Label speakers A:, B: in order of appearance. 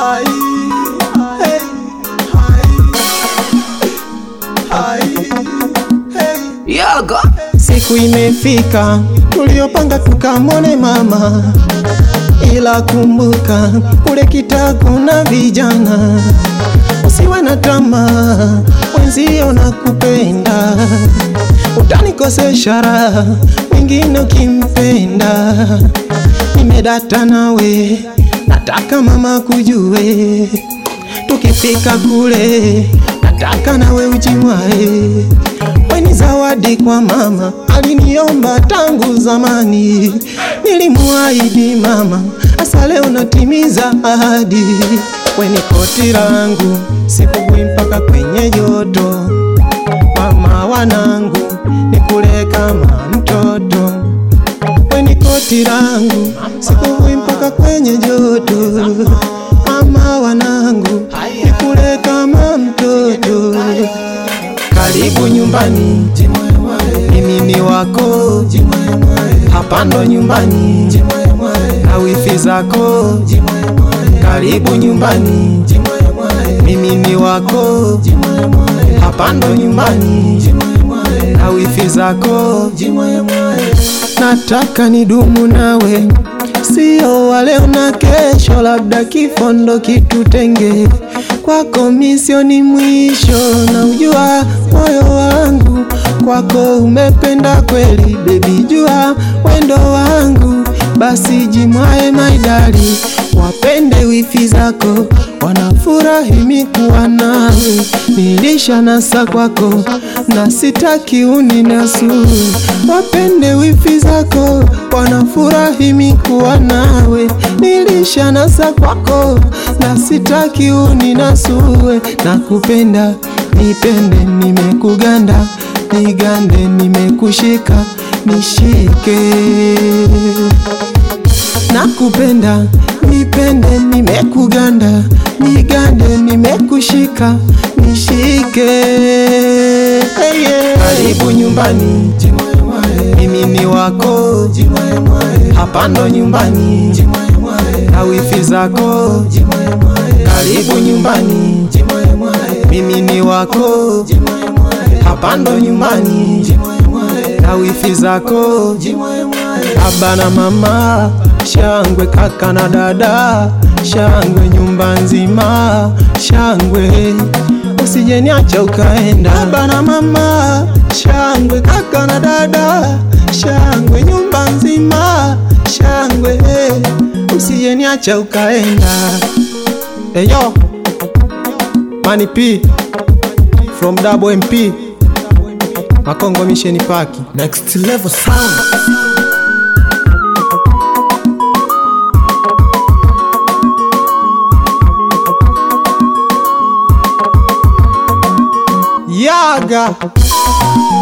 A: Hai, hey, hai, hai, hey.
B: Yaga
A: Siku imefika tuliopanga tukamwone mama, ila kumbuka kule kitako na vijana, usiwe na tamaa, wenzio na kupenda, utanikosesha raha wengine ukimpenda. Nimedata nawe, nataka mama kujue, tukifika kule nataka nawe ujimwae weni zawadi kwa mama, aliniomba tangu zamani, nilimuahidi mama, asa leo natimiza ahadi. Weni koti langu, sikugui mpaka kwenye joto, mama wanangu, nikule kama mtoto. Weni koti langu, sikugui mpaka kwenye joto, mama wanangu, nikule kama mtoto. Karibu nyumbani, mimi ni wako, hapa ndo nyumbani, na wifi zako. Karibu nyumbani, mimi ni wako, hapa ndo nyumbani, na wifi zako. Nataka nidumu nawe, sio wa leo na kesho, labda kifo ndo kitutenge. Kwako misioni mwisho, na ujua moyo wangu kwako umependa kweli, bebi, jua wendo wangu, basi jimwae maidali, wapende wifi zako, wanafurahi mikuwa nawe, nilisha nasa kwako na sitaki uninasu, wapende wifi zako, wanafurahi mikuwa nawe, nilisha nasa kwako na sitaki uninasue, nakupenda nipende, nimekuganda nigande, nimekushika nishike, nakupenda nipende, nimekuganda nigande, nimekushika nishike. Hey, yeah. Karibu nyumbani, mimi ni wako, hapa ndo nyumbani, na wifi zako. Karibu nyumbani, mimi ni wako, hapa ndo nyumbani, na wifi zako. Baba na mama, shangwe kaka na dada, shangwe nyumba nzima, shangwe usije niacha ukaenda. Baba na mama, shangwe kaka na dada, shangwe nyumba nzima, shangwe usije niacha ukaenda. Eyo Mani P from Double MP Makongo Mission Park.
B: Next level sound
A: Yaga